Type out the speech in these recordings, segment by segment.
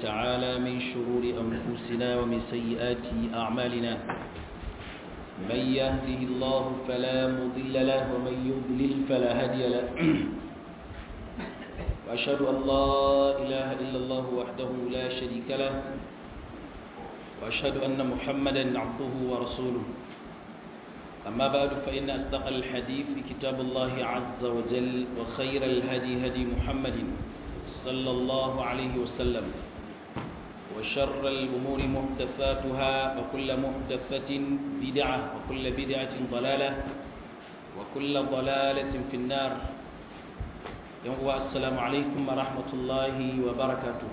تعالى من شرور أنفسنا ومن سيئات أعمالنا من يهده الله فلا مضل له ومن يضلل فلا هادي له وأشهد أن لا إله إلا الله وحده لا شريك له وأشهد أن محمدا عبده ورسوله أما بعد فإن أصدق الحديث كتاب الله عز وجل وخير الهدي هدي محمد صلى الله عليه وسلم وشر الأمور محدثاتها وكل محدثة بدعة وكل بدعة ضلالة وكل ضلالة في النار السلام عليكم ورحمة الله وبركاته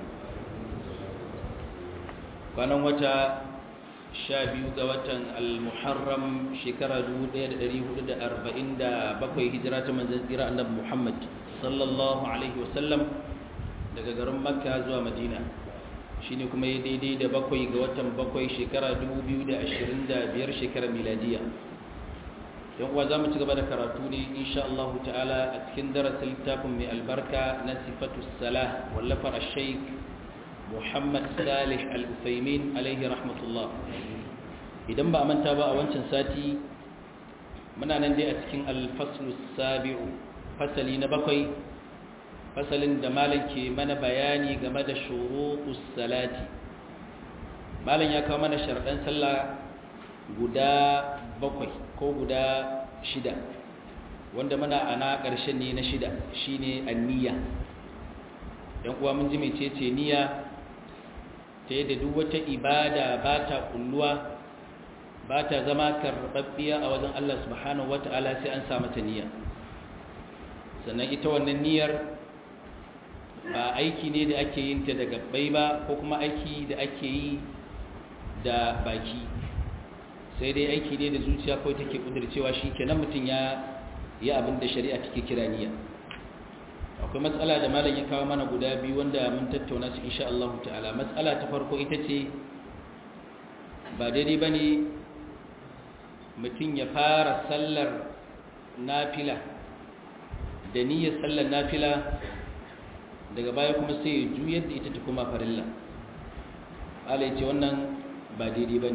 كان وتا شابيو غوتا المحرم شكرا دود دريه دود أربعين دا بقوي هجرة من زنزيرة النبي محمد صلى الله عليه وسلم daga garin makka zuwa madina shine kuma ya daidai da bakwai ga watan bakwai shekara 2025 shekarar miladiya yan uwa za mu ci gaba da karatu ne insha Allah ta'ala a cikin darasin littafin mai albarka na sifatu salah wallafar sheikh muhammad salih al-usaimin alaihi rahmatullah idan ba a manta ba a wancan sati muna nan dai a cikin alfaslu sabi'u fasali na bakwai fasalin da malam ke mana bayani game da shurutus salati malam ya kawo mana sharɗan sallah guda bakwai ko guda shida wanda muna ana ƙarshen ne na shida shine anniya yan uwa mun ji mecece niyya ta yadda duk wata ibada ba ta kulluwa ba ta zama karɓaɓɓiya a wajen Allah subhanahu wata'ala sai an sa mata niyya sannan ita wannan niyyar ba aiki ne da ake yin ta da gabbai ba ko kuma aiki da ake yi da baki sai dai aiki ne da zuciya kawai take kudurcewa shi kenan mutum ya yi abin da shari'a take kira niyya akwai matsala da malam ya kawo mana guda biyu wanda mun tattauna su insha Allah ta'ala matsala ta farko ita ce ba daidai bane mutum ya fara sallar nafila da niyyar sallar nafila daga baya kuma sai ya juyar da ita ta kuma farilla ala ya ce wannan ba daidai ba ne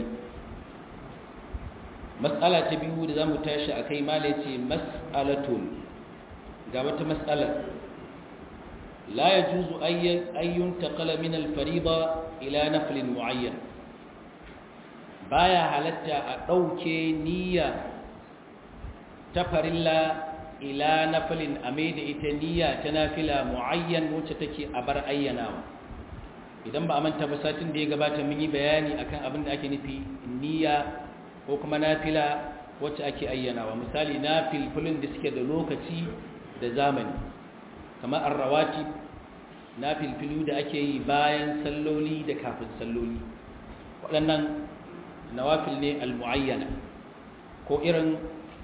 matsala ta biyu da za mu tashi a kai mala ya ce matsalatun ga wata matsalar la ya juzu ayyun taƙala min alfariba ila nafilin mu'ayyan baya halatta a ɗauke niyya ta farilla ila nafilin a mai da ita niyya ta nafila mu'ayyan wacce take a bar ayyanawa idan ba a manta ba satin da ya gabata mun yi bayani akan abin da ake nufi niyya ko kuma nafila wacce ake ayyanawa misali nafilfilin da suke da lokaci da zamani kamar arrawati nafilfilu da ake yi bayan salloli da kafin salloli waɗannan nawafil ne al-mu'ayyana ko irin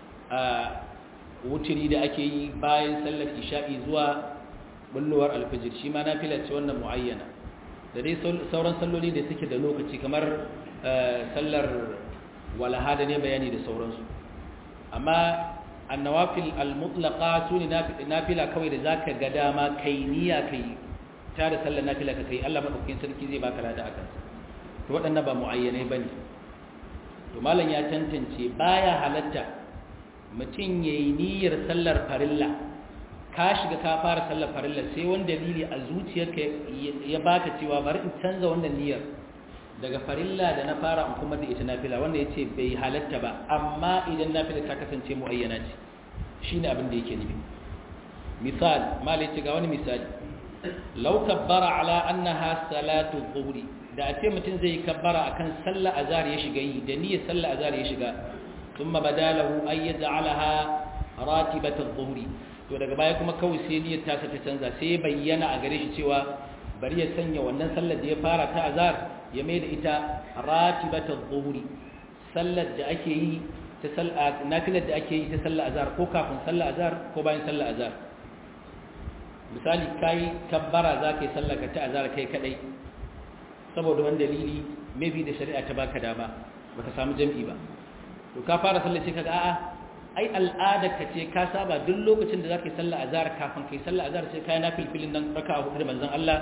wuturi da ake yi bayan sallar isha'i zuwa bullowar alfajir shi ma nafila ce wannan muayyana da dai sauran salloli da suke da lokaci kamar sallar walaha da ne bayani da sauransu amma annawafil almutlaqa su ne nafila kawai da zaka ga dama kai niyya kai ta da sallar nafila ka kai Allah madaukakin sarki zai baka lada akan to waɗannan ba muayyanai bane to malam ya tantance baya halatta mutum ya yi niyyar sallar farilla ka shiga ka fara sallar farilla sai wani dalili a zuciyarka ya baka cewa bari in canza wannan niyyar daga farilla da na fara in kuma da ita nafila wanda ya ce bai halatta ba amma idan nafila ta kasance mu'ayyana ce shi ne abin da yake nufi misal malai ce ga wani misali lau kabbara ala annaha salatu dhuhri da a ce mutum zai kabbara akan sallar azhar ya shiga yi da niyyar sallar azhar ya shiga ثم بدا له أن يجعلها راتبة الظهر to daga baya kuma kawai sai niyyar ta ta canza sai bayyana a gare shi cewa bari ya sanya wannan sallar da ya fara ta azhar ya mai da ita ratibatul zuhri sallar da ake yi ta sallar nafilar da ake yi ta sallar azhar ko kafin sallar azhar ko bayan sallar azhar misali kai kabbara za ka yi sallar ka ta azhar kai kadai saboda wani dalili maybe da shari'a ta baka dama baka samu jam'i ba to ka fara sallar sai kaga a'a ai al'ada ka ce ka saba duk lokacin da zaka yi sallar azhar kafin kai sallar azhar sai kai nafilfilin nan raka'a hudu da manzon Allah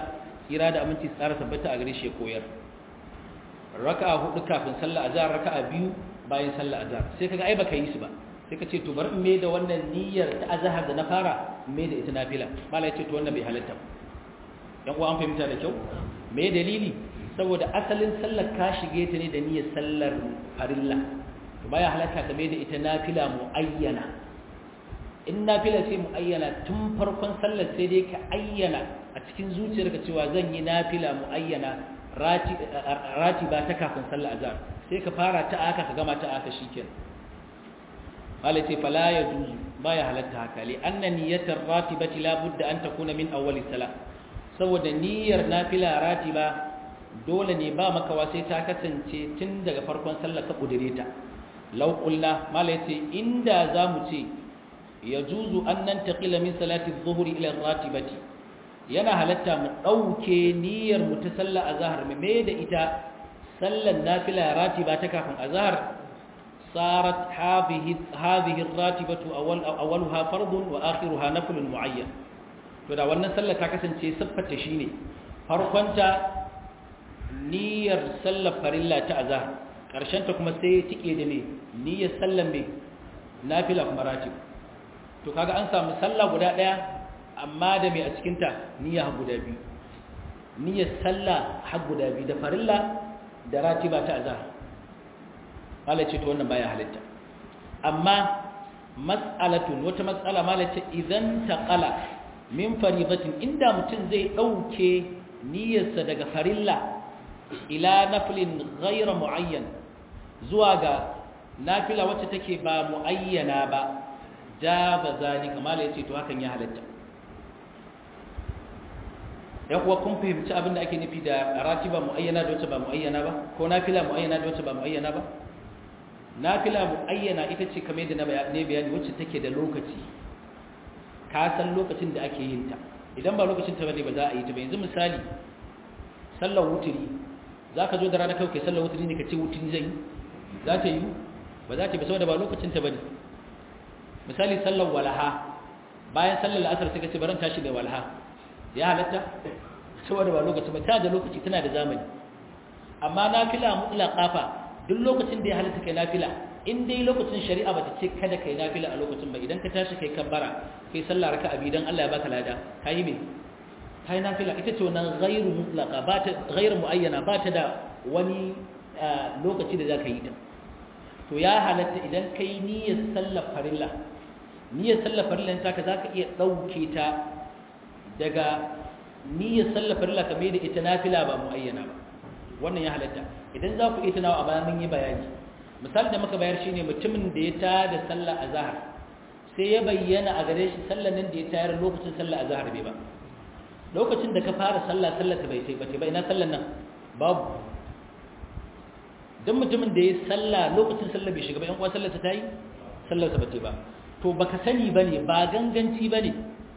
tsira da aminci tsara tabbata a gare shi ya koyar raka'a hudu kafin sallar azhar raka'a biyu bayan sallar azhar sai kaga ai baka yi su ba sai ka ce to bari in me da wannan niyyar ta azhar da na fara me da ita nafila mala ya ce to wannan bai halatta dan uwa an fahimta da kyau me dalili saboda asalin sallar ka shige ta ne da niyyar sallar farilla to baya halatta ka me da ita nafila muayyana in nafila sai muayyana tun farkon sallar sai dai ka ayyana a cikin zuciyarka cewa zan yi nafila muayyana rati rati ba ta kafin sallar azhar sai ka fara ta aka ka gama ta aka shikenan malai ce fala ya juzu baya halatta haka li anna niyyatar ratibati la budda an takuna min awwali salat saboda niyyar nafila ratiba dole ne ba makawa sai ta kasance tun daga farkon sallar ka kudure ta law qulna malai ce inda zamu ce yajuzu an nantaqila min salati adh-dhuhri ila ratibati yana halatta mu dauke niyyar mu ta sallar azhar mu mai da ita sallar nafila ratiba ta kafin azhar صارت هذه هذه الراتبة أول أولها فرض وآخرها نفل معين فدا wannan sallar ta kasance siffata shine farkonta niyyar sallar farilla ta azhar karshen ta kuma sai tike da me niyyar sallar me nafila kuma ratib to kaga an samu sallah guda daya amma da me a cikin ta niyya guda biyu niyyar sallah har guda biyu da farilla da ratiba ta azhar Allah ce to wannan baya halitta amma mas'alatun wata mas'ala mala ce idan taqala min faridatin inda mutum zai dauke niyyarsa daga farilla ila naflin ghayra muayyan zuwa ga nafila wacce take ba muayyana ba da ba zalika mala yace to hakan ya halitta ya kuwa kun fahimci abin da ake nufi da ratiba muayyana da wacce ba muayyana ba ko nafila muayyana da wacce ba muayyana ba nafila muayyana ita ce kamar da ne bayani wacce take da lokaci ka san lokacin da ake yin ta idan ba lokacin ta bane ba za a yi ta ba yanzu misali sallar wuturi zaka zo da rana kai kai sallar wuturi ne ka ce wuturi zai za ta yi ba za ta ba saboda ba lokacin ta bane misali sallar walaha bayan sallar la'asar sai ka ce baran tashi da walaha ya halatta saboda ba lokaci ba ta da lokaci tana da zamani amma nafila mutlaqa fa duk lokacin da ya halatta kai nafila in dai lokacin shari'a bata ce kada kai nafila a lokacin ba idan ka tashi kai kabbara kai sallah raka'a bi dan Allah ya baka lada kai me kai nafila ita ce wannan ghairu mutlaqa ba ta ghairu muayyana ba ta da wani lokaci da zaka yi ta to ya halatta idan kai niyyar sallar farilla niyyar sallar farilla ta ka zaka iya dauke ta daga niyyar sallar farilla kamar da ita nafila ba muayyana ba wannan ya halatta idan za ku iya tunawa a bayan mun yi bayani misali da muka bayar shine mutumin da ya tada sallar azhar sai ya bayyana a gare shi sallar nan da ya tayar lokacin sallar azhar bai ba lokacin da ka fara sallah sallar ta bai sai ba ba ina sallar nan babu dan mutumin da ya sallah lokacin sallar bai shiga ba yan uwa sallar ta tayi sallar ta bace ba to baka sani bane ba ganganci bane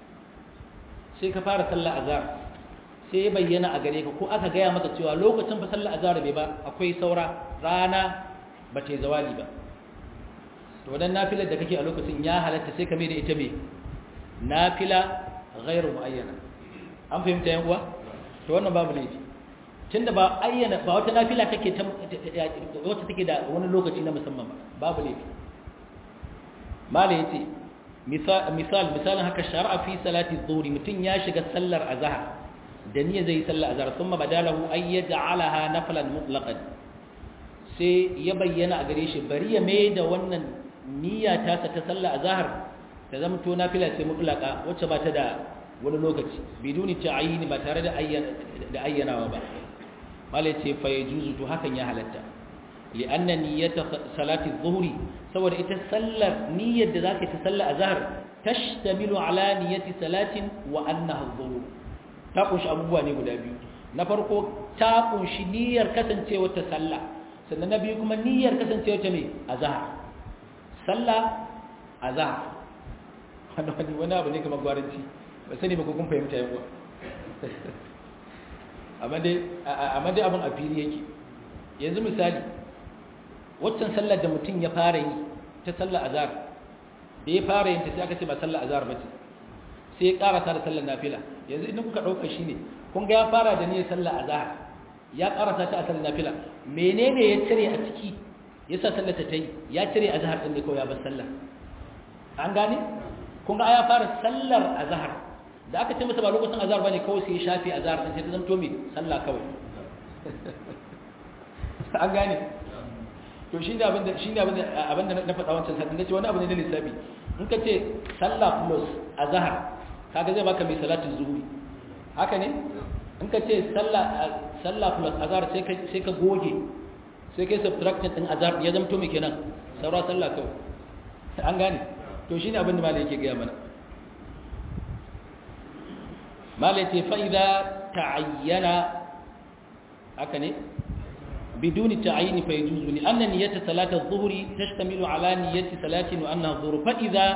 sai ka fara sallar azhar sai ya bayyana a gare ka ko aka gaya maka cewa lokacin fa sallar azhar bai ba akwai saura rana ba ta zawali ba to wadan nafilar da kake a lokacin ya halatta sai ka mai da ita me nafila ghairu muayyana an fahimta yan uwa to wannan babu laifi tunda ba ayyana ba wata nafila kake ta wata take da wani lokaci na musamman ba babu laifi mala yace misal misal misalin haka shar'a fi salati dhuhri mutun ya shiga sallar azhar da niyya zai sallar azhar thumma badalahu ay yaj'alaha naflan mutlaqan sai ya bayyana a gare shi bari ya mai da wannan niyya ta sa ta sallar azhar ta zama to nafila sai mutlaqa wacce ba ta da wani lokaci biduni ta'ayini ba tare da ayyana da ayyanawa ba mala yace fa yajuzu to hakan ya halatta li'anna niyyata salati adh-dhuhri saboda ita sallar niyyar da zaka ta sallar azhar tashtamilu ala niyyati salatin wa annaha adh-dhuhr ta kunshi abubuwa ne guda biyu na farko ta kunshi niyyar kasancewa ta sallah sannan na biyu kuma niyyar kasancewa ta me azhar sallah azhar wani wani abu ne kamar gwaranci ba sani ba ko kun fahimta yawa amma dai amma dai abin a fili yake yanzu misali waccan sallar da mutum ya fara yi ta sallar azhar da ya fara yin ta sai aka ce ba sallar azhar ba ce sai ya karasa da sallar nafila yanzu idan kuka dauka shine kun ga ya fara da niyyar sallar azhar ya karasa ta a sallar nafila menene ya cire a ciki yasa sallar ta tayi ya cire azhar din ne ko ya bar sallar an gane kun ga ya fara sallar azhar da aka ce masa ba lokacin azhar bane kawai sai ya shafi azhar din sai ta zanto me sallah kawai an gane to shi ne abinda shi ne abinda abinda na faɗa wancan satin nace wani abu ne na lissafi in ka ce sallah plus azhar kaga zai baka mai salatin zuhuri haka ne in ka ce sallah sallah plus azhar sai ka sai ka goge sai kai subtraction din azhar ya zama to me kenan saura sallah kawai an gane to shine abinda malai yake gaya mana malai ce fa idza ta'ayyana haka ne بدون تعيين فيجوز لأن نية صلاة الظهر تشتمل على نية صلاة وأنها الظهر فإذا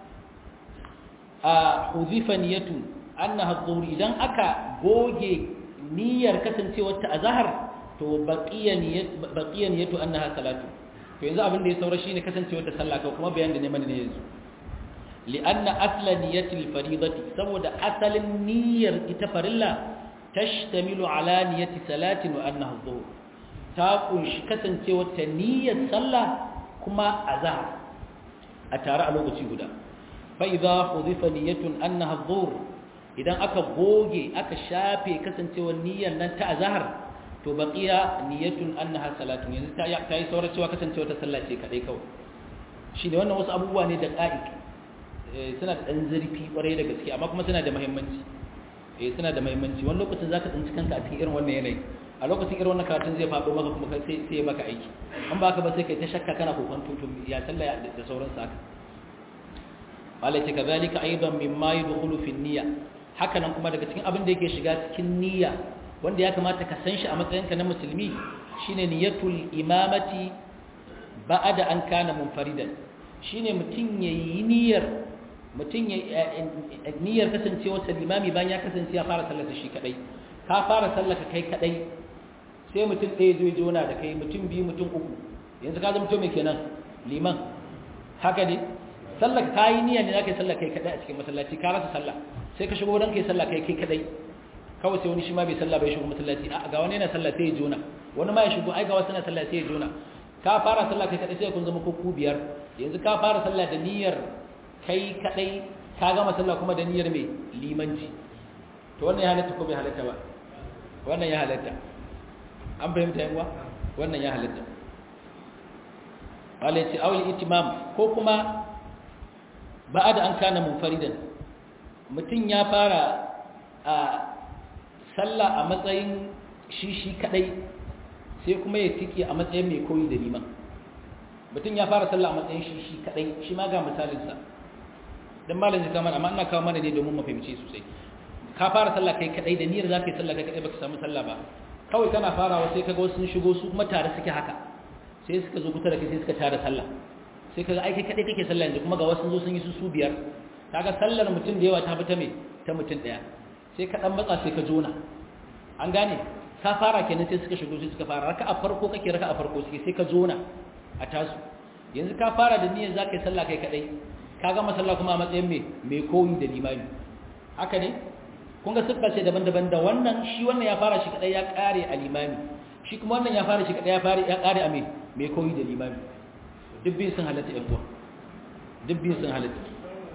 حذف نية أنها الظهر إذا أكا بوجي نية كسن سوى التأزهر تو بقية نية بقية نية أنها صلاة فإذا أبن دي سورة شيء كسن سوى تسلى كما بيان دي من نيزو لأن أصل نية الفريضة سوى أصل النية إتفر الله تشتمل على نية صلاة وأنها الظهر ta kunshi kasancewar ta niyyar sallah kuma azhar a tare a lokaci guda fa idza hudifa niyyatun annaha adh idan aka goge aka shafe kasancewar niyyar nan ta azhar to baqiya niyyatun annaha salatun yanzu ta ta yi saurar cewa kasancewar ta sallah ce kadai kawai shine wannan wasu abubuwa ne da qa'id suna da dan zurfi kwarai da gaske amma kuma suna da muhimmanci eh suna da muhimmanci wani lokacin zaka tsinci kanka a cikin irin wannan yanayi a lokacin irin wannan karatun zai faɗo maka kuma sai sai ya maka aiki an ba ka ba sai kai ta shakka kana kokon tutu ya sallah da sauran sa haka malai ce kazalika aidan mimma yadkhulu fi niyya haka nan kuma daga cikin abin da yake shiga cikin niyya wanda ya kamata ka san shi a matsayinka na musulmi shine niyyatul imamati ba'da an kana munfaridan shine mutun yayi niyyar mutun ya niyyar kasancewa limami bayan ya kasance ya fara sallar shi kadai ka fara sallar ka kai kadai sai mutum ɗaya zai jona da kai mutum biyu mutum uku yanzu ka zama mai kenan liman haka ne sallar ka yi niyya ne za ka yi sallar kai kadai a cikin masallaci ka rasa sallah sai ka shigo don ka yi sallah kai kai kadai kawai sai wani shi ma bai sallah bai shigo masallaci a ga wani yana sallah sai ya jona wani ma ya shigo ai ga wasu na sallah sai ya jona ka fara sallah kai kadai sai kun zama ku biyar yanzu ka fara sallah da niyyar kai kadai ka gama sallah kuma da niyyar mai limanci to wannan ya halatta ko bai halatta ba wannan ya halatta an fahimta yawa wannan ya halatta wale ce awul itimam ko kuma ba'ada an kana munfaridan mutum ya fara a sallah a matsayin shi shi kadai sai kuma ya tiki a matsayin mai koyi da liman mutum ya fara sallah a matsayin shi shi kadai shi ma ga misalinsa don malam zai kama amma ina kawo mana ne domin mu fahimci sosai ka fara sallah kai kadai da niyyar zaka yi sallah kai kadai baka samu sallah ba kawai kana farawa sai kaga wasu sun shigo su kuma tare suke haka sai suka zo kusa da kai sai suka tare sallah sai kaga ai kai kadai kake sallah yanzu kuma ga wasu zo sun yi su su biyar kaga sallar mutum da yawa ta fi ta me ta mutum daya sai ka dan matsa sai ka jona an gane ka fara kenan sai suka shigo sai suka fara raka'a farko kake raka'a farko suke sai ka jona a tasu yanzu ka fara da niyyar zaka yi sallah kai kadai ka gama sallah kuma a matsayin me mai koyi da limami haka ne kun ga siffa ce daban-daban da wannan shi wannan ya fara shi kadai ya kare a limami shi kuma wannan ya fara shi kadai ya fara ya kare a me mai koyi da limami duk biyu sun halatta yan uwa duk biyu sun halatta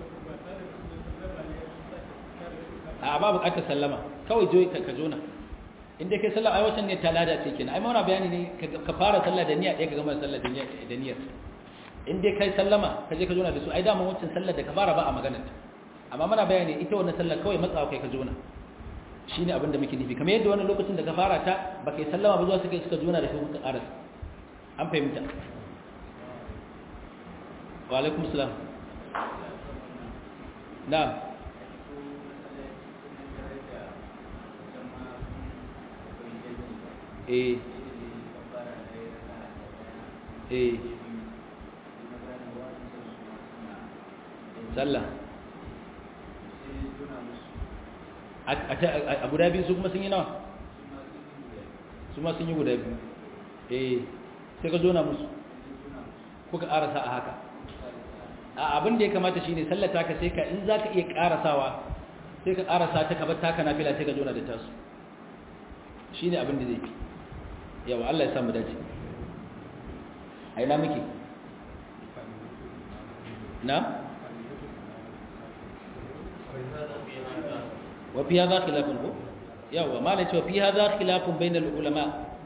a ba bukatar sallama kawai joyi ka jona inda kai sallah ai wacan ne talada ce kenan ai mauna bayani ne ka fara sallah da niyya ɗaya ka gama sallah da niyya da niyyar in dai kai sallama ka je ka jona da su ai dama wancan sallar da ka fara ba a maganar ta amma muna bayani ita wannan sallar kawai matsawa kai ka jona shine abin da muke nufi kamar yadda wannan lokacin da ka fara ta ba kai sallama ba zuwa suka suka jona da shi kuka karasa an fahimta wa alaikum salam na'am eh eh sallah a guda biyu su kuma sun yi nawa su ma sun yi guda biyu eh sai ka zona musu kuka karasa a haka a abin da ya kamata shine sallata ka sai ka in za ka iya karasawa sai ka karasa ta ka bar taka nafila sai ka jona da tasu shine abin da zai fi yawa Allah ya samu dace a ina muke na wa fi hadha khilafun ko yawa malai cewa fi hadha khilafun bainal ulama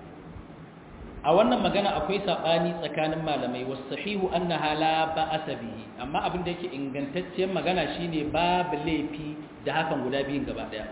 a wannan magana akwai sabani tsakanin malamai was sahihu annaha la ba'asa bihi amma abin da yake ingantacciyar magana shine babu laifi da hakan guda biyun gaba daya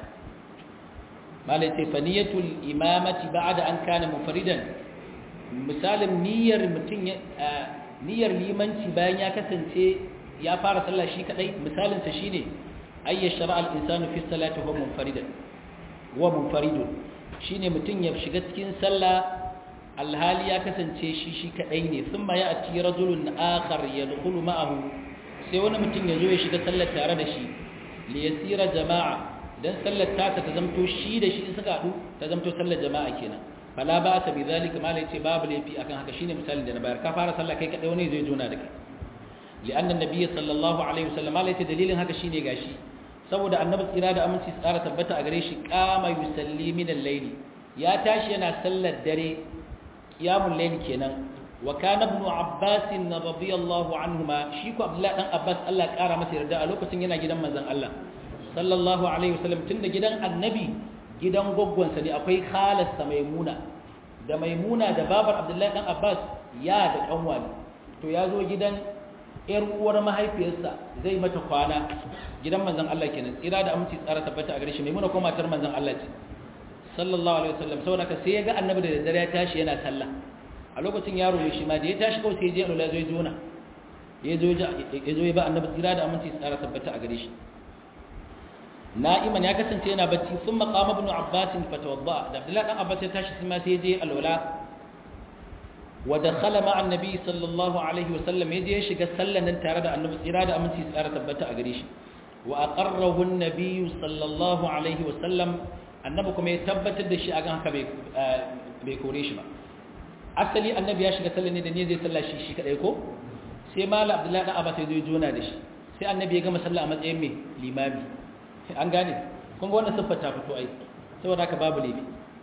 malai ce faniyatul imamati ba'da an kana mufridan misalin niyyar mutum niyyar limanci bayan ya kasance ya fara sallah shi kadai misalin sa shine ayya shar'a al-insanu fi salati huwa munfaridan huwa munfaridun shine mutum ya shiga cikin sallah alhali ya kasance shi shi kadai ne thumma ya'ti rajulun akhar yadkhulu ma'ahu sai wani mutum ya zo ya shiga sallar tare da shi li yasira jama'a dan sallar ta ta zamto shi da shi suka hadu ta zamto sallar jama'a kenan fala ba ta bi zalika malai ce babu laifi akan haka shine misalin da na bayar ka fara sallah kai kadai wani zai jona da kai li'anna nabiyyi sallallahu alaihi wasallam malai ce dalilin haka shine gashi saboda annabi tsira da aminci tsara tabbata a gare shi qama yusalli min al-layl ya tashi yana sallar dare qiyamul layl kenan wa kana ibn abbas radiyallahu anhuma shi ko abdullahi dan abbas Allah ya kara masa yarda a lokacin yana gidan manzon Allah sallallahu alaihi wasallam tunda gidan annabi gidan gwaggwansa ne akwai khalasta maimuna da maimuna da babar abdullahi dan abbas ya da kanwa ne to ya zo gidan yar uwar mahaifiyarsa zai mata kwana gidan manzon Allah kenan tsira da aminci tsara tabbata a gare shi maimuna ko matar manzon Allah ce sallallahu alaihi wasallam saboda ka sai ya ga annabi da daddare ya tashi yana sallah a lokacin yaro ne shi ma da ya tashi kawai sai ya je alwala zai jona ya zo ya zo ya ba annabi tsira da aminci tsara tabbata a gare shi na'iman ya kasance yana bacci sun makama ibn abbas fatawadda da abdullahi dan abbas ya tashi ma sai je alwala wa dakhala ma'a annabi sallallahu alaihi wa sallam yaje ya shiga sallan nan tare da annabi tsira da aminci tsara tabbata a gare shi wa aqarrahu annabi sallallahu alaihi wa sallam annabi kuma ya tabbatar da shi akan haka bai bai kore shi ba asali annabi ya shiga sallan ne da ne zai salla shi shi kadai ko sai mala abdullahi dan abbas ya zo ya jona da shi sai annabi ya gama sallah a matsayin mai limami an gane kuma wannan siffar ta fito ai saboda haka babu laifi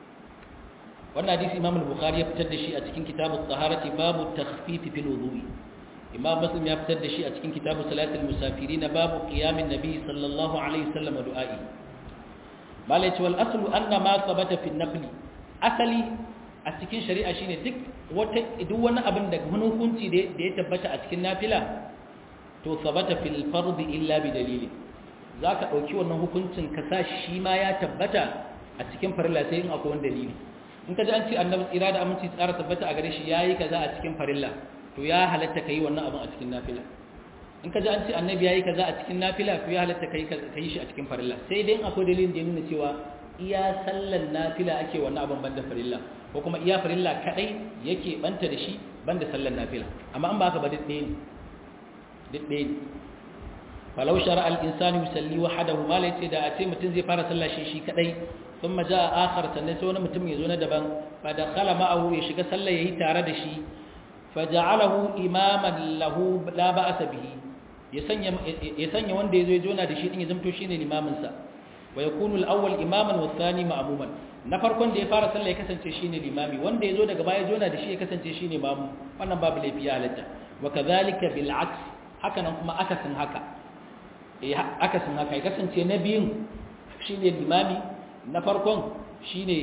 wannan hadisi Imam al-Bukhari ya fitar da shi a cikin kitabut taharati babu takhfif fil wudu'i Imam Muslim ya fitar da shi a cikin kitabu salatul musafirin babu qiyamin nabi sallallahu alaihi wasallam wa du'a'i malai ce wal aslu anna ma thabata fi nafli asali a cikin shari'a shine duk wata duk wani abin da wani hukunci da ya tabbata a cikin nafila to thabata fil fardi illa bi dalilin za ka ɗauki wannan hukuncin ka sa shi ma ya tabbata a cikin farilla sai in akwai wani dalili in ka ji an ce annabi tsira da aminci tsara tabbata a gare shi ya yi kaza a cikin farilla to ya halatta ka yi wannan abin a cikin nafila in ka ji an ce annabi ya yi kaza a cikin nafila to ya halatta ka yi shi a cikin farilla sai dai in akwai dalilin da ya nuna cewa iya sallan nafila ake wannan abin banda farilla ko kuma iya farilla kadai yake banta da shi banda sallan nafila amma an ba ka ba duk ɗaya ne duk ɗaya ne falau shara al'insani musalli wahadahu ma lai ce da a ce mutum zai fara sallah shi shi kadai sun maja a akhar sannan sai wani mutum ya zo na daban fa da khala ma'ahu ya shiga sallah yayi tare da shi fa ja'alahu imaman lahu la ba'sa bihi ya sanya ya sanya wanda yazo ya jona da shi din ya zamto shine limamin sa wa yakunu al-awwal imaman wa thani ma'muman na farkon da ya fara sallah ya kasance shine limami wanda yazo daga baya jona da shi ya kasance shine mamu wannan babu laifi ya halatta wa kadhalika bil aks haka nan kuma akasin haka akasin haka ya kasance na biyun shi ne limami na farkon shi ne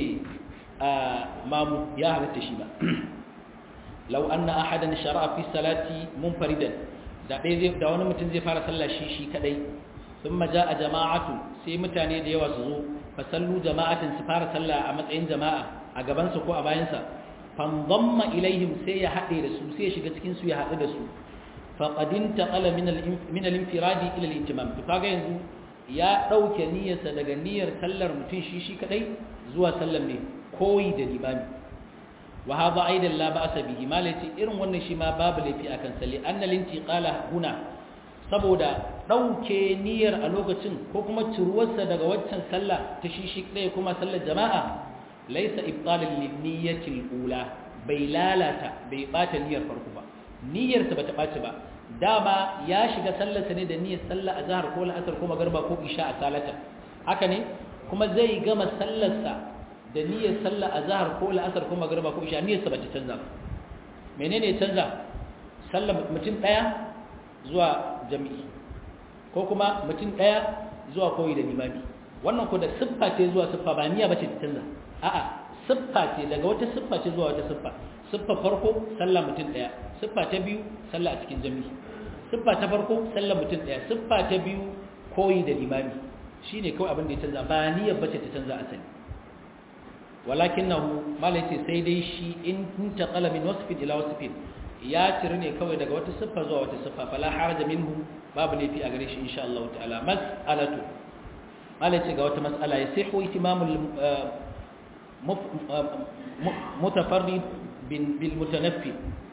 mamu ya halatta shi ba lau an na ahadan shara'a fi salati munfaridan da ɗaya da wani mutum zai fara sallah shi shi kadai sun maja a jama'atu sai mutane da yawa su zo fasallu jama'atin su fara sallah a matsayin jama'a a gabansa ko a bayansa fanzamma ilaihim sai ya haɗe da su sai ya shiga cikinsu ya haɗu da su faƙadin taƙala min al-infiradi ila al-intimam to kaga yanzu ya ɗauke niyyarsa daga niyyar sallar mutum shi shi kadai zuwa sallar ne koyi da limami wa hadha aidan la ba'sa bihi malati irin wannan shi ma babu laifi akan salli anna al-intiqala huna saboda ɗauke niyyar a lokacin ko kuma ciruwarsa daga waccan sallah ta shi shi kadai kuma sallar jama'a laysa ibtalan lin niyyati al-ula bai lalata bai bata niyyar farko ba niyyarsa bata ɓaci ba dama ya shiga sallarsa ne da niyyar sallah azhar ko la'asar ko magarba ko isha a salata haka ne kuma zai gama sallarsa da niyyar sallar azhar ko la'asar ko magriba ko isha niyyarsa ba ta canza ba menene ya canza sallar mutum daya zuwa jami'i ko kuma mutum daya zuwa koyi da limami wannan ko da siffa ce zuwa siffa ba niyya bace ta canza a'a siffa ce daga wata siffa ce zuwa wata siffa siffa farko sallah mutum daya siffa ta biyu sallah a cikin jami'i siffa ta farko sallah mutum daya siffa ta biyu koyi da limami shine kawai abin da ya canza ba niyyar bace ta canza asali walakinahu malai ce sai dai shi in intaqala min wasfin ila wasfin ya ciri ne kawai daga wata siffa zuwa wata siffa fala haraja minhu babu laifi a gare shi insha Allah ta'ala mas'alatu malai ce ga wata mas'ala ya sihu itimamul mutafarrid bil mutanaffi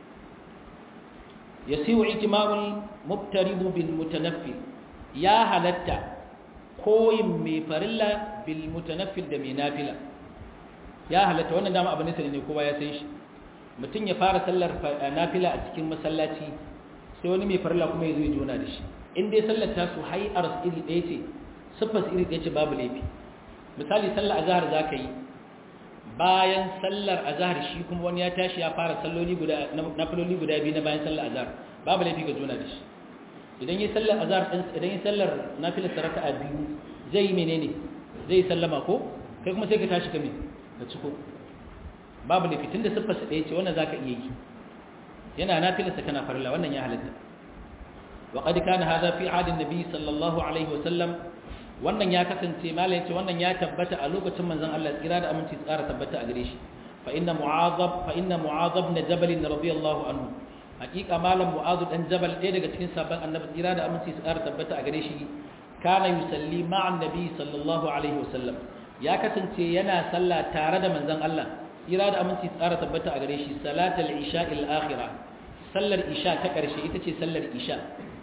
yasihu itimamul mubtarid bil mutanaffi ya halatta koyin mai farilla bil mutanaffil da mai nafila ya halatta wannan dama abin nisa ne kowa ya san shi mutum ya fara sallar nafila a cikin masallaci sai wani mai farilla kuma ya zo ya jona da shi in dai sallar ta su hayar iri ɗaya ce siffar iri ɗaya ce babu laifi misali sallar azhar za ka yi bayan sallar azhar shi kuma wani ya tashi ya fara salloli guda nafiloli guda biyu na bayan sallar azhar babu laifi ka jona da shi idan yi sallar azhar din idan yi sallar nafilar saraka a biyu zai yi menene zai sallama ko kai kuma sai ka tashi ka me ka ciko babu laifi tunda siffar sa ɗaya ce wannan zaka iya yi yana nafilar sa kana farilla wannan ya halatta wa qad kana hadha fi ahadin nabi sallallahu alaihi wasallam wannan ya kasance malai yace wannan ya tabbata a lokacin manzon Allah tsira da aminci tsara tabbata a gare shi fa inna mu'adhab fa inna mu'adhab ibn jabal radiyallahu anhu hakika malam mu'adh dan jabal ɗaya daga cikin sabon annabi tsira da aminci tsara tabbata a gare shi kana yusalli ma'an nabi sallallahu alaihi wasallam ya kasance yana sallah tare da manzon Allah tsira da aminci tsara tabbata a gare shi salatul isha'il akhirah sallar isha ta karshe ita ce sallar isha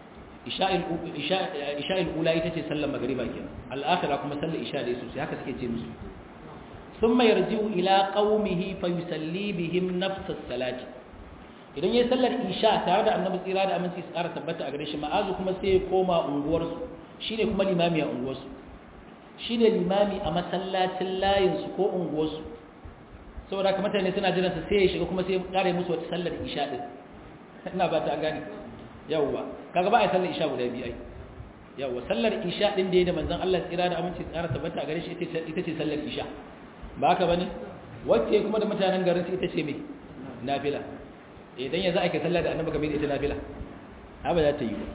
isha'il ula ita ce sallar magariba ke al'akhira kuma sallar isha da sosai haka suke ce musu sun mai yarjiu ila qaumihi fa yusalli bihim nafsas salati idan yayin sallar isha tare da annabi tsira da aminci tsara tabbata a gare shi ma'azu kuma sai ya koma unguwarsu shine kuma limami a unguwarsu shine limami a masallacin layinsu ko unguwarsu saboda haka mutane suna jiran sa sai ya shiga kuma sai ya kare musu wata sallar isha din ina ba ta gane yawwa kaga ba a sallar isha guda biyu ai yawwa sallar isha din da ya da manzon Allah tsira da aminci tsara tabbata a gare shi ita ce sallar isha ba haka bane wacce kuma da mutanen garin su ita ce me nafila idan yanzu ake sallar da annabi kamar ita nafila ha ba za ta yi ba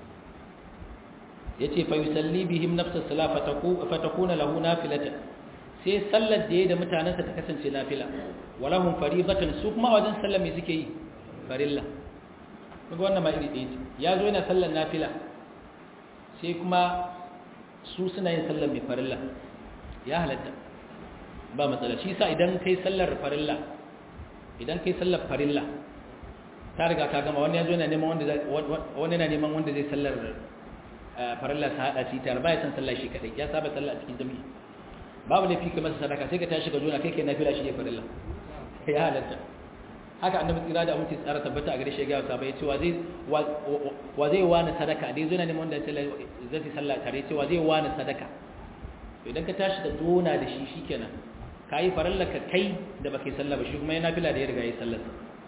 yace fa yusalli bihim nafsa salat fatakuna lahu nafilatan sai sallar da ya da mutanensa ta kasance nafila walahum faribatan su kuma wajen sallar me suke yi farilla kuma wannan ma iri ɗaya ce ya zo yana sallar nafila sai kuma su suna yin sallar mai farilla ya halatta ba matsala shi sa idan kai sallar farilla idan kai sallar farilla ta riga ka gama wani ya zo yana neman wanda wani yana neman wanda zai sallar farilla ta hada shi tare ba ya san sallar shi kadai ya saba sallar a cikin jami'i babu laifi ka masa sadaka sai ka tashi ka zo na kai kai nafila shi ya farilla ya halatta haka annabi tsira da aminci tsara tabbata a gare shi ga sahaba ya ce wa zai wa zai wani sadaka dai zo na neman wanda zai sallah tare ce wa zai wani sadaka idan ka tashi da dona da shi shikenan kai farilla ka kai da baka yi sallah ba shi kuma yana nafila da ya riga ya sallar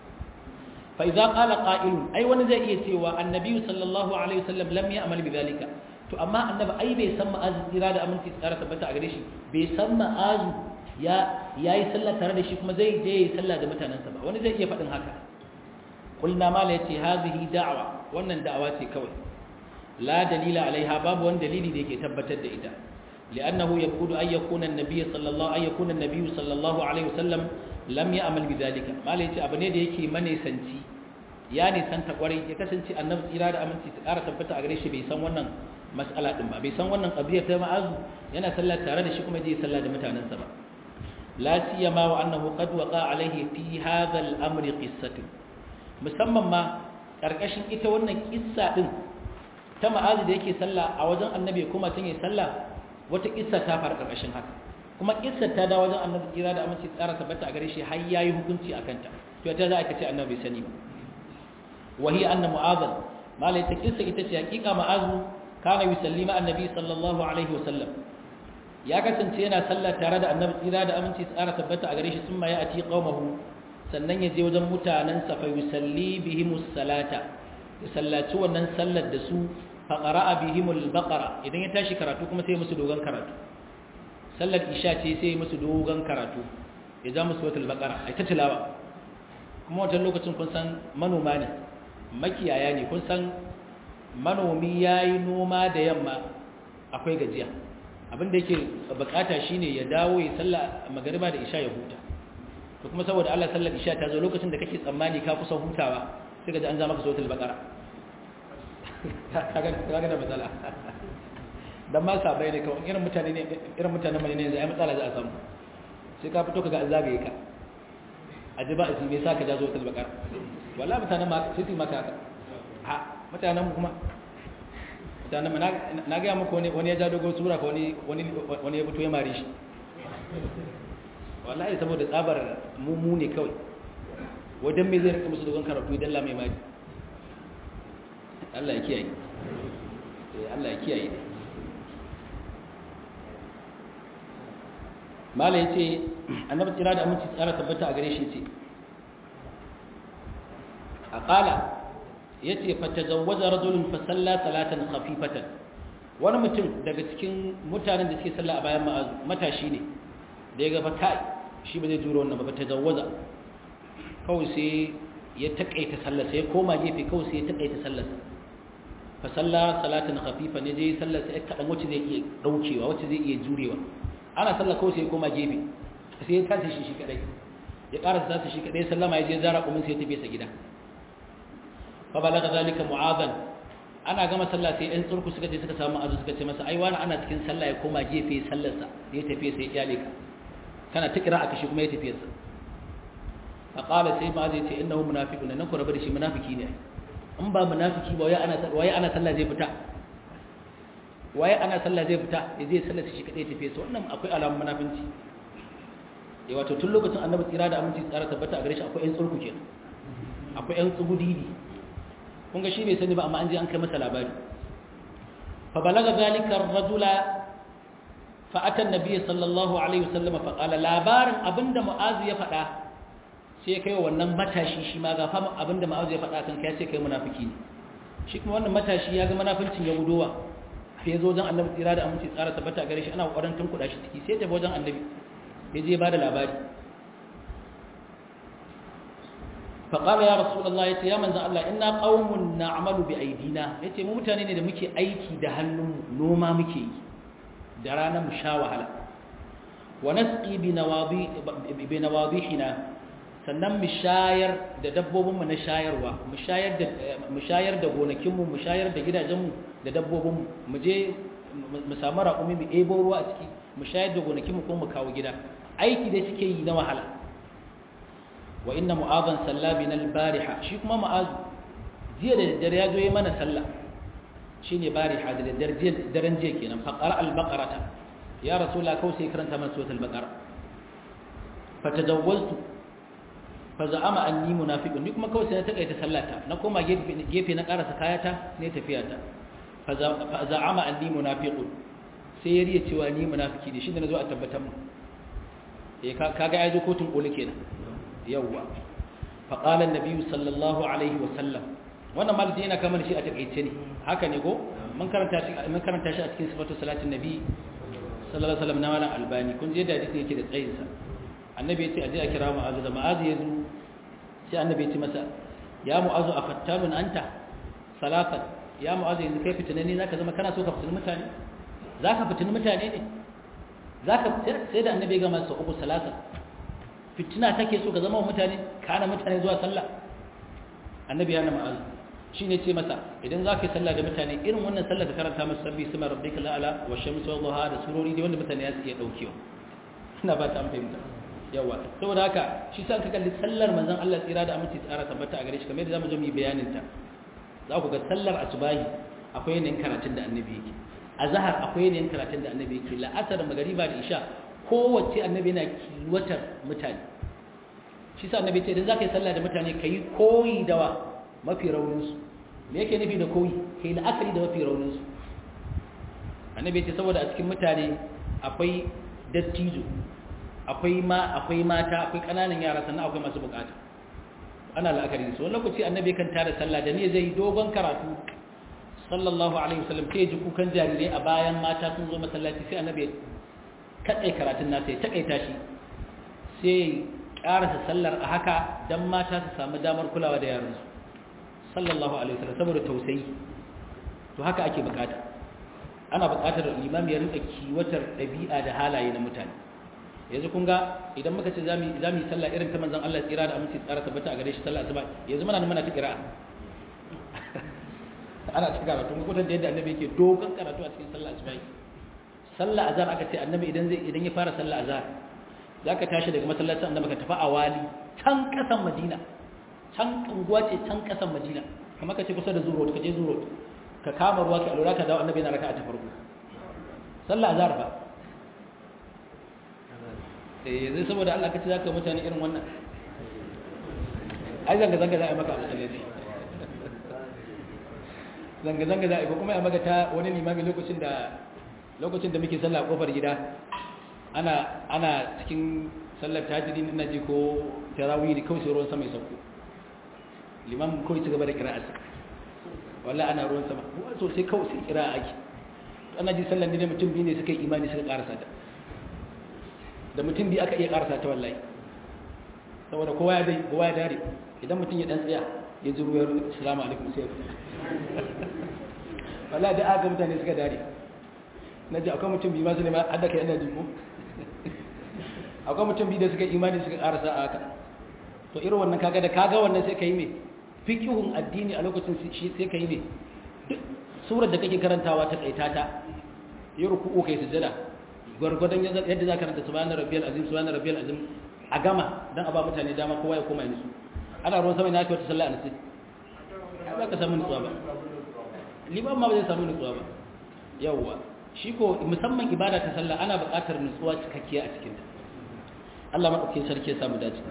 fa idza qala qa'il ai wani zai iya cewa annabi sallallahu alaihi wasallam lam ya'mal bidhalika to amma annabi ai bai san ma'azu tsira da aminci tsara tabbata a gare shi bai san ma'azu ya yayi sallah tare da shi kuma zai je yi sallah da mutanansa ba wani zai iya faɗin haka qulna ma la yati hadhihi da'wa wannan da'awa ce kawai la dalila alaiha babu wani dalili da yake tabbatar da ita li'annahu yaqudu ay yakuna an-nabiy sallallahu ay yakuna an-nabiy sallallahu alaihi wasallam lam ya'mal bidhalika ma la yati abu ne da yake manesanci ya nisanta kwarai ya kasance annabi tsira da aminci ta ƙara tabbata a gare shi bai san wannan mas'ala din ba bai san wannan qadiyar ta ma'azu yana sallah tare da shi kuma je sallah da mutanansa ba la siyama wa annahu qad waqa alayhi fi hadha al-amri qissatu musamman ma karkashin ita wannan kissa din ta ma'azu da yake sallah a wajen annabi kuma tun yi sallah wata kissa ta fara karkashin haka kuma kissa ta da wajen annabi tsira da aminci tsara tabbata a gare shi har yayi hukunci akan ta to ta za a ce annabi sani ba وهي أن معاذ ما لا يتكلس إتشي حقيقة معاذ كان يسلم النبي صلى الله عليه وسلم ya kasance yana sallah tare da annabi tsira da aminci tsara tabbata a gare shi sun ya ati qaumahu sannan ya je wajen mutanen sa fa yusalli bihimus salata ya sallaci wannan sallar da su fa qara'a bihimul baqara idan ya tashi karatu kuma sai musu dogon karatu sallar isha ce sai musu dogon karatu ya ja musu wata baqara ai ta tilawa kuma wancan lokacin kun san manoma ne makiyaya ne kun san manomi yayi noma da yamma akwai gajiya abinda yake bukata shine ya dawo ya salla magariba da isha ya huta to kuma saboda Allah sallar isha ta zo lokacin da kake tsammani ka kusa hutawa sai ga an za maka suratul baqara kaga kaga da matsala dan ma sabai ne kawai irin mutane ne irin mutanen mai ne zai matsala za a samu sai ka fito kaga an zagaye ka aji ba isi me sa ka ja suratul baqara wallahi mutanen ma sai ti maka haka ha mutanen mu kuma mutanen na gaya muku wani ya ja dogon sura ka wani ya fito ya mare shi wallahi saboda tsabar mummu ne kawai wajen mai zai rika musu dogon karatu idan lamai mari Allah ya kiyaye Allah ya kiyaye mala ya ce annabi tsira da aminci tsara tabbata a gare shi ce a ƙala ya ce fatazawwaza rajulun fa salla salatan khafifatan wani mutum daga cikin mutanen da suke sallah a bayan matashi ne da ya ga kai shi ba zai juro wannan ba fatazawwaza kawai sai ya takaita sallar sai ya koma gefe kawai sai ya takaita sallar fa salla salatan khafifan ya je sallar sai kadan wacce zai iya daukewa wacce zai iya jurewa ana sallar kawai sai ya koma gefe sai ya tashi shi shi kadai ya karasa tashi shi kadai sallama ya je zara kumin sai ya tafi sa gida فبلغ ذلك معاذا ana gama sallah sai ɗan tsurku suka je suka samu azu suka ce masa ai wani ana cikin sallah ya koma gefe sallarsa ya tafi sai iyale ka kana ta kira aka shi kuma ya tafi sa fa qala sai ma zai ce innahu munafiqun nan ku rabu da shi munafiki ne in ba munafiki ba wai ana wai ana sallah zai fita wai ana sallah zai fita ya je sallar shi kadai tafi sa wannan akwai alamun munafinci eh wato tun lokacin annabi tsira da aminci tsara tabbata a gare shi akwai ɗan tsurku kenan akwai ɗan tsugudidi kun ga shi bai sani ba amma an je an kai masa labari fa balaga zalika ar-rajula fa ata an-nabiy sallallahu alaihi wasallam fa qala labarin abinda mu'az ya faɗa sai kai wannan matashi shi ma ga fa abinda mu'az ya faɗa kan kai sai kai munafiki ne shi kuma wannan matashi ya ga munafincin ya gudowa sai zo wajen annabi tsira da aminci tsara tabbata gare shi ana kokarin tunkuda shi ciki sai tafi wajen annabi ya je ba da labari فقال يا رسول الله يتي يا منزل الله إنا قوم نعمل بأيدينا يتي مو mutane ne da muke aiki da hannun noma muke yi da rana mu sha wahala wa nasqi bi nawadi bi nawadihina sannan mu shayar da dabbobin mu na shayarwa mu shayar da mu shayar da gonakin mu mu shayar da gidajen mu da dabbobin mu mu je mu samu raƙumi mu ebo ruwa a ciki mu shayar da gonakin mu kuma mu kawo gida aiki da suke yi na wahala wa inna mu'adhan salla bina al-bariha shi kuma mu'azu jiya da daddare ya zo yi mana sallah shine bariha da daddare daren jiya kenan fa qara al-baqarata ya rasulullah kawai sai karanta mana suratul baqara fa tajawwaztu fa za'ama anni munafiqun ni kuma kawai sai na takaita sallata na koma gefe na karasa kayata ne tafiyata fa za'ama anni munafiqun sai ya riya cewa ni munafiki ne shi da nazo a tabbatar mu eh kaga ya je kotun koli kenan yawwa faƙalar nabiyu sallallahu alaihi wasallam wannan malji yana kamar shi a takaice ne haka ne ko mun karanta shi a cikin sifatu salatin nabi sallallahu alaihi wasallam na malam albani kun je da hadisi yake da tsayinsa annabi ya ce aje a kira mu'azu da mu'azu ya zo sai annabi ya ce masa ya mu'azu a fattanun anta salatan ya mu'azu yanzu kai fitinani zaka zama kana so ka fitini mutane zaka fitini mutane ne zaka sai da annabi ya gama sa uku salatan fitina take so ka zama wa mutane kana mutane zuwa sallah annabi ya na ma'azu shi ne ce masa idan za ka yi sallah da mutane irin wannan sallah ka karanta masu sabbi sama rabbi ka la'ala wa shamsu wa zuha da surori da wanda mutane ya su iya ɗaukewa ina ba ta an fahimta yawa saboda haka shi sa ka kalli sallar manzon Allah tsira da aminci tsara tabbata a gare shi kamar yadda zamu zo mu yi bayanin ta za ku ga sallar asubahi akwai yanayin karatun da annabi yake azhar akwai yanayin karatun da annabi yake la'asar magariba da isha kowace annabi yana kiwatar mutane shi sa annabi ce idan za ka yi sallah da mutane ka yi koyi da wa mafi rauninsu me yake nufi da koyi ka yi la'akari da mafi rauninsu annabi ce saboda a cikin mutane akwai dattijo akwai ma akwai mata akwai kananan yara sannan akwai masu bukata ana la'akari da su wani lokaci annabi kan tada sallah da ne zai dogon karatu sallallahu alaihi wasallam sai ji kukan jarirai a bayan mata sun zo masallaci sai annabi kaɗai karatun nasa ya taƙaita shi sai ƙarasa sallar a haka don mata su samu damar kulawa da yaransu sallallahu alaihi wasallam saboda tausayi to haka ake bukata ana bukatar limami ya rinka kiwatar ɗabi'a da halaye na mutane yanzu kun ga idan muka ce za mu yi sallah irin ta manzon Allah tsira da aminci tsara tabbata a gare shi sallah asuba yanzu muna nan muna ta kira'a ana ta karatu mun kutan da yadda annabi yake dogon karatu a cikin sallah asuba sallah azhar aka ce annabi idan zai idan ya fara sallah azhar zaka tashi daga masallacin annabi ka tafi awali can kasan madina can unguwa ce can kasan madina kamar ka ce kusa da zuro ka je zuro ka kama ruwa ka alura ka dawo annabi yana raka'a ta farko sallah azhar ba eh zai saboda Allah kace zaka mutane irin wannan ai zanga zanga za a maka musallaci zanga zanga za a ko kuma a maka ta wani limami lokacin da lokacin da muke sallah a kofar gida ana ana cikin sallar tahajjudi ina ji ko tarawih ne kawai sai ruwan sama ya sauko limam kawai ci gaba da qira'arsa wallahi ana ruwan sama so sai kawai sai qira'a ake ana ji sallar ne mutum biyu ne suka yi imani suka karasa ta da mutum biyu aka iya karasa ta wallahi saboda kowa ya dai kowa ya dare idan mutum ya dan tsaya ya ji ruwayar assalamu alaikum sai wallahi da aka mutane suka dare na ji akwai mutum biyu masu ne ma hadda kai ina ji ko akwai mutum biyu da suka imani suka karasa a haka to irin wannan kaga da kaga wannan sai ka yi me fiqhun addini a lokacin shi sai ka yi me duk surar da kake karantawa ta kaita ta yi ruku'u kai sujada gwargwadon yadda za ka karanta subhanar rabbiyal azim subhanar rabbiyal azim a gama dan a ba mutane dama kowa ya koma nisu ana ruwan sama ina kai wata sallah a nasi ba ka samu nutsuwa ba liman ma ba zai samu nutsuwa ba yawwa shi ko musamman ibada ta sallah ana buƙatar nutsuwa cikakkiya a cikin ta Allah madaukakin sarki ya samu dace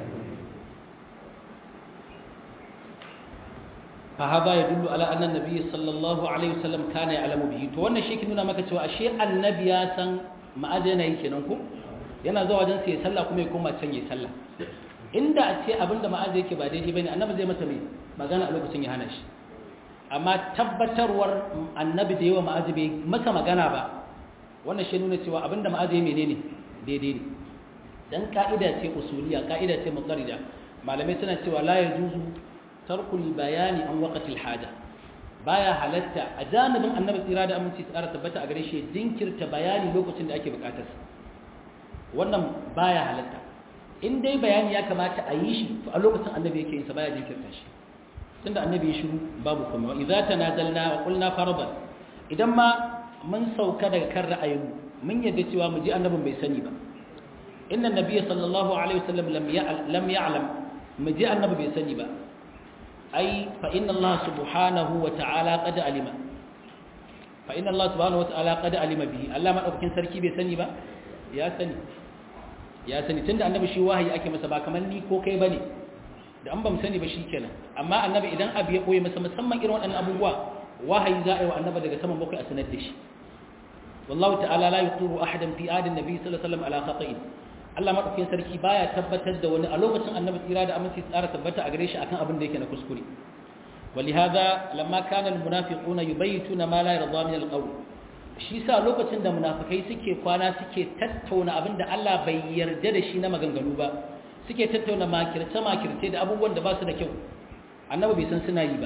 fa hada yadullu ala anna nabiy sallallahu alaihi wasallam kana ya'lamu bihi to wannan shi ke nuna maka cewa ashe annabi ya san ma'adana yake nan ko yana zuwa wajen sai sallah kuma ya koma can yayi sallah inda a ce abinda ma'aza yake ba daidai bane annabi zai masa mai magana a lokacin ya hana shi amma tabbatarwar annabi da yawa ma'aza bai masa magana ba wannan shi nuna cewa abinda ma'aza ya menene daidai ne dan ka'ida ce usuliya ka'ida ce mutarida malamai suna cewa la yajuzu tarkul bayani an waqtil haja baya halatta a janibin annabi tsira da aminci tsara tabbata a gare shi jinkirta bayani lokacin da ake bukatar wannan baya halatta in dai bayani ya kamata a yi shi to a lokacin annabi yake yin sa baya jinkirta shi tunda annabi ya shiru babu kuma wa idza tanazalna wa qulna faradan idan ma mun sauka daga kan ra'ayin mun yadda cewa mu ji annabin bai sani ba inna nabiyya sallallahu alaihi wasallam lam lam ya'lam mu ji annabi bai sani ba ai fa inna Allah subhanahu wa ta'ala qad alima fa inna Allah subhanahu wa ta'ala qad alima bihi Allah madaukakin sarki bai sani ba ya sani ya sani tunda annabi shi wahayi ake masa ba kamar ni ko kai bane da an ba mu sani ba shikenan amma annabi idan abu ya koyi masa musamman irin waɗannan abubuwa wahayi za a yi wa annabi daga saman bakwai a sanar da shi wallahu ta'ala la yuqiru ahadan fi adin nabi sallallahu alaihi wasallam ala khata'in Allah madaukakin sarki baya tabbatar da wani a lokacin annabi tsira da aminci tsara tabbata a gare shi akan abin da yake na kuskure ولهذا لما كان المنافقون يبيتون ما لا يرضى من القول shi sa lokacin da munafikai suke kwana suke tattauna abin da Allah bai yarda da shi na maganganu ba suke tattauna makirce makirce da abubuwan da ba su da kyau annabi bai san suna yi ba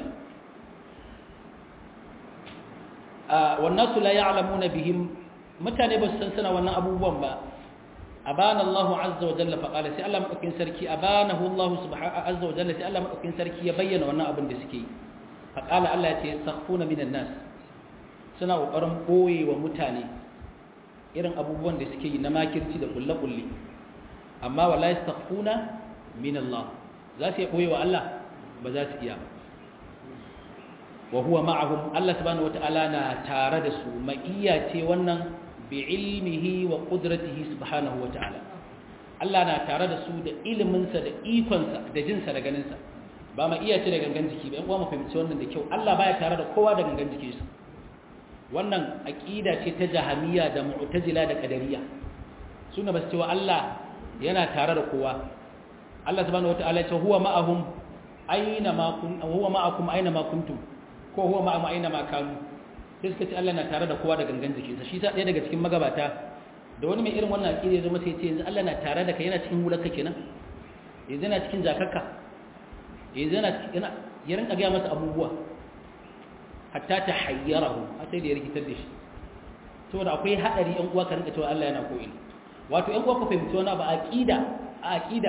wannan su la ya'lamuna bihim mutane ba su san suna wannan abubuwan ba abana Allah azza wa jalla fa qala sai Allah madaukin sarki abanahu Allah subhanahu azza wa jalla sai Allah madaukin sarki ya bayyana wannan abin da suke yi fa qala Allah ya ce sakhuna minan nas suna kokarin boye wa mutane irin abubuwan da suke yi na makirci da kulle kulle amma wala yastakhuna min Allah za su boye wa Allah ba za su iya wa huwa ma'ahum Allah subhanahu wataala na tare da su ma'iya ce wannan bi'ilmihi wa qudratihi subhanahu wa ta'ala Allah na tare da su da iliminsa da ikonsa da jinsa da ganinsa ba ma iya ce da gangan jiki ba in kuma mu fahimci wannan da kyau Allah baya tare da kowa da gangan jikinsa wannan aqida ce ta jahamiya da mu'tazila da qadariyya suna ba su cewa Allah yana tare da kowa Allah subhanahu wataala ya ce huwa ma'ahum aina ma kun huwa ma'akum aina ma kuntum ko huwa ma'ahum aina ma kanu sai suka ce Allah na tare da kowa da gangan jikinsa shi sa ɗaya daga cikin magabata da wani mai irin wannan aqida zama sai ce yanzu Allah na tare da kai yana cikin hularka kenan yanzu yana cikin jakarka yanzu yana yana ya rinka ga masa abubuwa hatta ta hayyarahu har sai da ya rikitar da shi saboda akwai hadari yan uwa ka rinka cewa Allah yana ko ina wato yan uwa ku fahimci wani ba aqida a aqida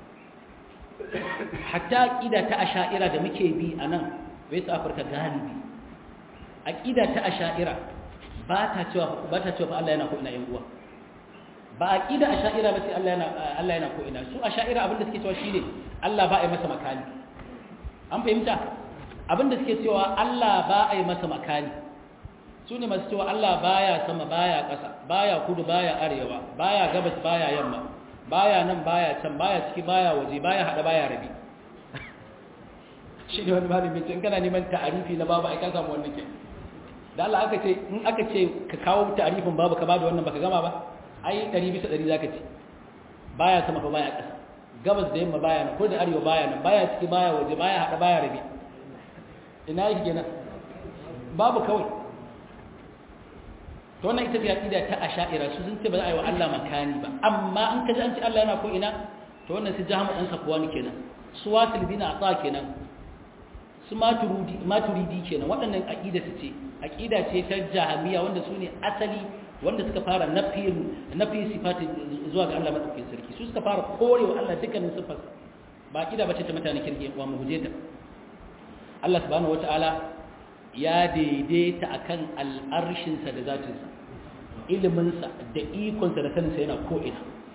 hatta aqida ta asha'ira da muke bi anan West Africa galibi aqida ta asha'ira ba ta cewa ba ta cewa Allah yana ko ina yan uwa ba aqida asha'ira ba sai Allah yana Allah yana ko ina su asha'ira abinda suke cewa shine Allah ba a yi masa makani an fahimta abinda suke cewa Allah ba a yi masa makani su ne masu cewa Allah baya sama baya ƙasa baya kudu baya arewa baya gabas baya yamma baya nan baya can baya ciki baya waje baya hada baya rabi shi ne wani malami ce in kana neman ta'arifi na babu ai ka samu wannan ke da Allah aka ce in aka ce ka kawo ta'arifin babu ka bada wannan baka gama ba ai 100 bisa 100 zaka ce baya sama ba baya ƙasa gabas da yamma baya nan ko da arewa baya nan baya ciki baya waje baya hada baya rabi ina yake kenan babu kawai to wannan ita ce aqida ta asha'ira su sun ce ba za a yi wa Allah makani ba amma an kaji an ce Allah yana ko ina to wannan su jahamu dan safwani kenan su wasil bin ata kenan su maturidi maturidi kenan waɗannan aqida su ce aqida ce ta jahamiya wanda su ne asali wanda suka fara nafi nafi sifati zuwa ga Allah madaukakin sarki su suka fara korewa Allah dukkanin sifarsa ba aqida bace ta mutanen kirki wa mu guje ta Allah subhanahu wataala ya daidaita akan al'arshinsa da zatinsa iliminsa da ikonsa da saninsa yana ko'ina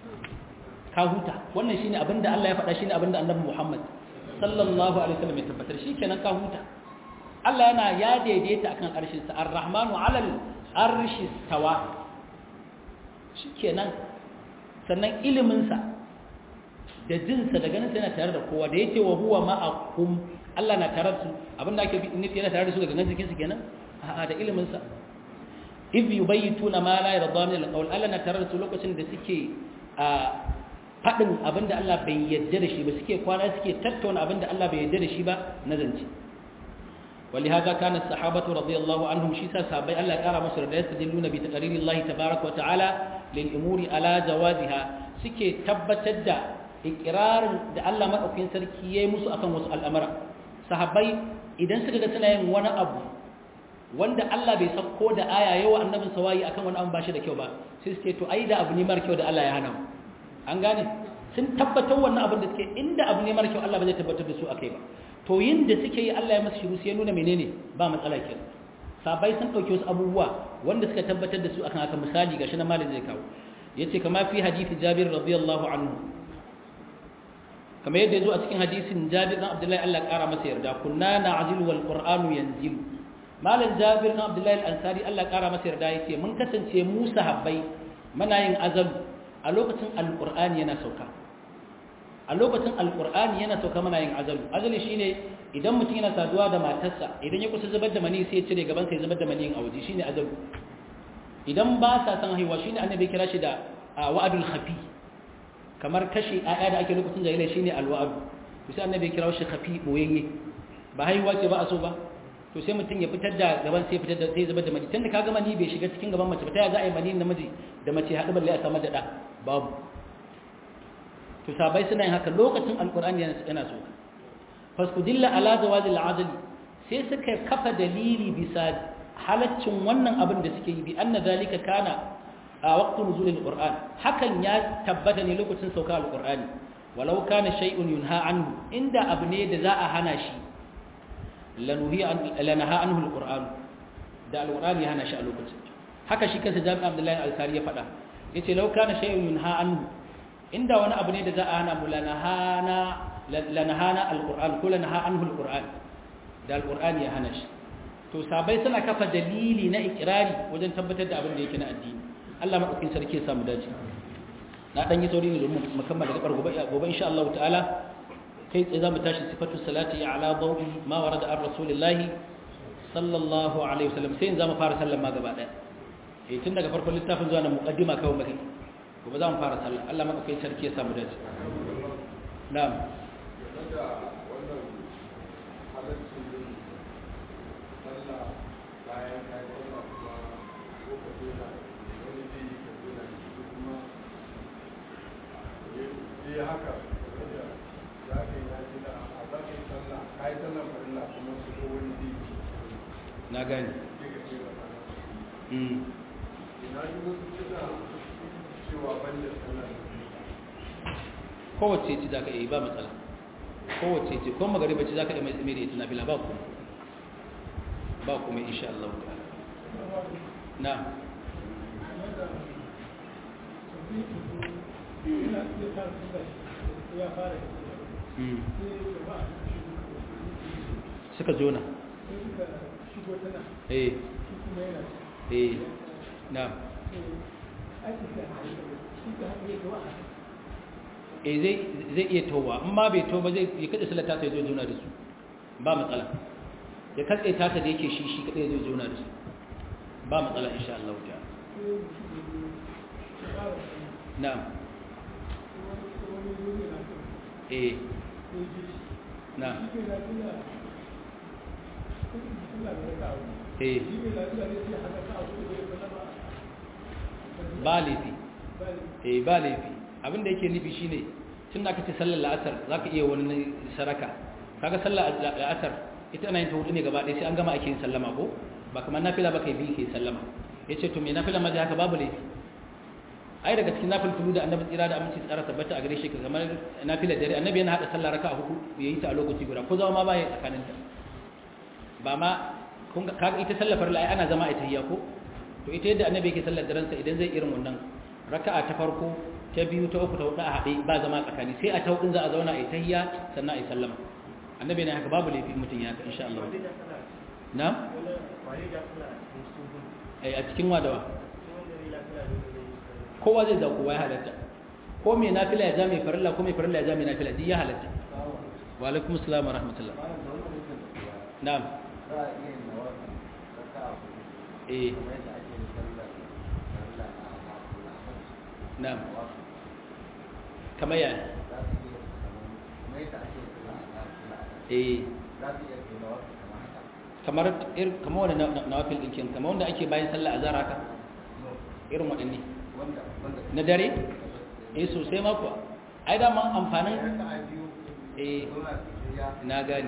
ka huta wannan shine abinda Allah ya faɗa shine abinda annabi Muhammad sallallahu alaihi wasallam ya tabbatar shikenan ka huta Allah yana ya daidaita akan arshinsa ar-rahmanu 'alal arshi stawa shikenan sannan iliminsa da jinsa da ganinsa yana tare da kowa da yake wa huwa ma'akum Allah na tare su abinda ake nufi yana tare da su daga nan jikinsu kenan a'a da ilimin sa if yubayituna ma la yarda min alqawl Allah na tare da su lokacin da suke a fadin abinda Allah bai yarda da shi ba suke kwana suke tattauna abinda Allah bai yarda da shi ba na zance ولهذا كان الصحابة رضي الله عنهم شيسا صحابي الله قال مصر لا يستدلون بتقرير الله تبارك وتعالى للأمور على جوازها سكي تبتد إقرار da Allah madaukakin sarki yayi musu akan wasu al'amara sahabbai idan suka ga suna yin wani abu wanda Allah bai sako da aya yawa annabin sawayi akan wani abu ba shi da kyau ba sai suke to ai da abu ne mara kyau da Allah ya hana mu an gane sun tabbatar wannan abin da suke inda abu ne mara kyau Allah ba zai tabbatar da su akai ba to yin da suke yi Allah ya masa shiru sai ya nuna menene ba matsala ke sahabbai sun dauke wasu abubuwa wanda suka tabbatar da su akan haka misali gashi na malin zai kawo yace kama fi hadisi Jabir radiyallahu anhu kamar yadda ya zo a cikin hadisin jabir na abdullahi allah ƙara masa yarda kunna na ajilu wal qur'anu yanzilu malam jabir na abdullahi al-ansari allah ƙara masa yarda ya ce mun kasance mu sahabbai muna yin azalu a lokacin alqur'ani yana sauka a lokacin alqur'ani yana sauka muna yin azalu azalu shine idan mutum yana saduwa da matarsa idan ya kusa zubar da mani sai ya cire gaban sai zubar da mani a waje shine azalu idan ba sa san haihuwa shine annabi kira shi da wa'adul khafi kamar kashe ayya da ake lokacin jahilai shine alwa'adu to sai annabi kira shi khafi boyayye ba haihuwa ce ba a so ba to sai mutum ya fitar da gaban sai fitar da sai zubar da mani tunda kaga mani bai shiga cikin gaban mace ba ta ya za a yi mani namiji da mace haɗu balle a samar da ɗa babu to sabai suna yin haka lokacin alqur'ani yana so fasudilla ala zawazi al'adl sai suka kafa dalili bisa halaccin wannan abin da suke yi bi anna zalika kana a waqtu nuzul alquran hakan ya tabbata ne lokacin sauka alqurani walau kana shay'un yunha anhu inda abu ne da za a hana shi lanuhi an lanaha anhu alquran da alqurani ya hana shi a lokacin haka shi kansa jami'a abdullahi al-ansari ya faɗa yace law kana shay'un yunha anhu inda wani abu ne da za a hana mu lanahana lanahana alquran ko lanaha anhu alquran da alqurani ya hana shi to sabai suna kafa dalili na ikrari wajen tabbatar da abin da yake na addini Allah madaukakin sarki ya samu dace na dan yi sauri ne domin mu kammala gabar gobe gobe insha Allah ta'ala kai tsaye zamu tashi sifatu salati ala dawi ma warada ar rasulillah sallallahu alaihi wasallam sai in zama fara sallan ma gaba daya eh tun daga farkon littafin zuwa na muqaddima kawai muke gobe za mu fara sallah Allah maka kai sarki ya samu dace na'am na gani kowace ce za ka iya ba matsala kowace ce kuma magariba ce za ka iya mai tsimiri ita na bila ba kuma ba kuma insha Allah na suka jona eh eh na eh zai zai iya towa in ma bai to ba zai ya kada salata ta zo juna da su ba matsala ya katse ta ta da yake shi shi kada zai juna da su ba matsala insha Allah ta na'am eh na'am eh ba laifi eh ba laifi abinda yake nufi shine tun da aka ce sallar la'asar za ka iya wani saraka kaga sallar la'asar ita ana yin ta hudu ne gaba ɗaya sai an gama ake yin sallama ko ba kamar nafila ba kai biyu ke sallama ya ce to me nafila ma haka babu laifi ai daga cikin nafil tulu da annabi tsira da aminci tsara tabbata a gare shi kamar nafilar dare annabi yana hada sallah raka'a hudu ya yi ta a lokaci guda ko zama ma ba ya tsakanin ta ba ma kun kaga ita sallar farla ai ana zama a tahiyya ko to ita yadda annabi yake sallar daren sa idan zai irin wannan raka'a ta farko ta biyu ta uku ta hudu a haɗe ba zama tsakani sai a ta hudun za a zauna a yi tahiyya sannan a yi sallama annabi ne haka babu laifi mutum ya haka insha Allah na a cikin wadawa kowa zai za kowa ya halatta ko mai nafila ya ja mai farilla ko mai farilla ya ja mai nafila duk ya halatta wa alaikum assalam wa rahmatullah na'am eh na'am kamar ya eh kamar kamar wani nawafil ɗinkin kamar wanda ake bayan sallah a zara ka irin waɗanne na dare eh sosai mako ai da man amfanin eh na gani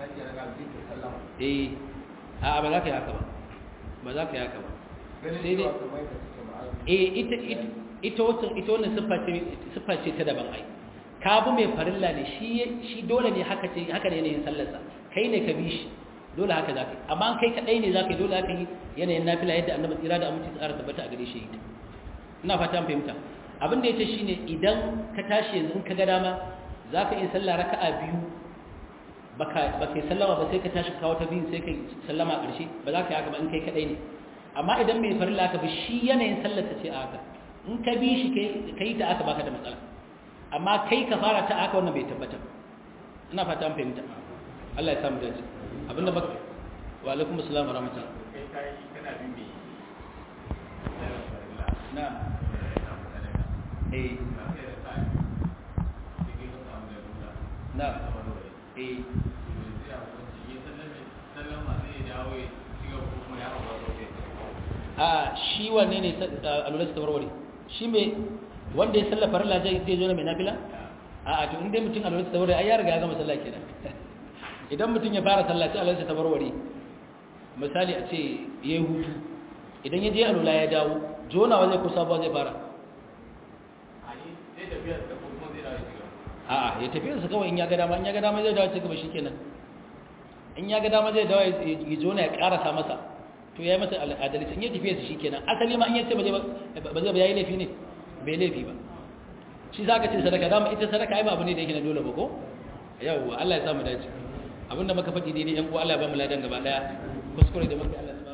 eh a ba za ka yi haka ba ba za ka yi haka ba sai dai eh ita ita wata ita wannan siffa ce ta daban ai ka bi mai farilla ne shi shi dole ne haka ce haka ne yin sallarsa kai ne ka bi shi dole haka za ka yi amma kai kadai ne za ka yi dole haka yi yanayin nafila yadda annabi tsira da aminci tsara tabbata a gare shi ita ina fata fahimta abin da ya ce shi ne idan ka tashi yanzu in ka ga dama za ka yi sallah raka'a biyu ba ka yi sallama ba sai ka tashi kawo ta biyu sai ka yi sallama a ƙarshe ba za ka yi haka ba in kai kadai ne amma idan mai farilla ka bi shi yanayin sallar ta ce a haka in ka bi shi ka yi ta aka baka da matsala amma kai ka fara ta aka wannan bai tabbata ina fata an fahimta Allah ya samu dace abinda baka wa alaikum assalam wa rahmatullah kai kai kana bin me na eh na eh a shi wanne ne alwala ta warware shi mai wanda ya sallafa farilla zai zai zo na mai nafila a a to in dai mutum alwala ta warware ai ya riga ya gama sallah kenan idan mutum ya fara sallah sai alwala ta warware misali a ce yayi hutu idan ya je alwala ya dawo jonawa zai kusa ba zai fara a'a ya tafi su kawai in ya ga dama in ya ga dama zai dawo cikin shi kenan in ya ga dama zai dawo ya jona ya karasa masa to ya yi masa adalci in ya tafiya su shi kenan asali ma in ya ce ba zai ba ya yi laifi ne bai laifi ba shi za ka ce sadaka dama ita sadaka ai ba abu ne da yake na dole ba ko yawwa Allah ya samu dace abinda muka faɗi daidai yan uwa Allah ya ba mu ladan gaba daya kuskure da muka Allah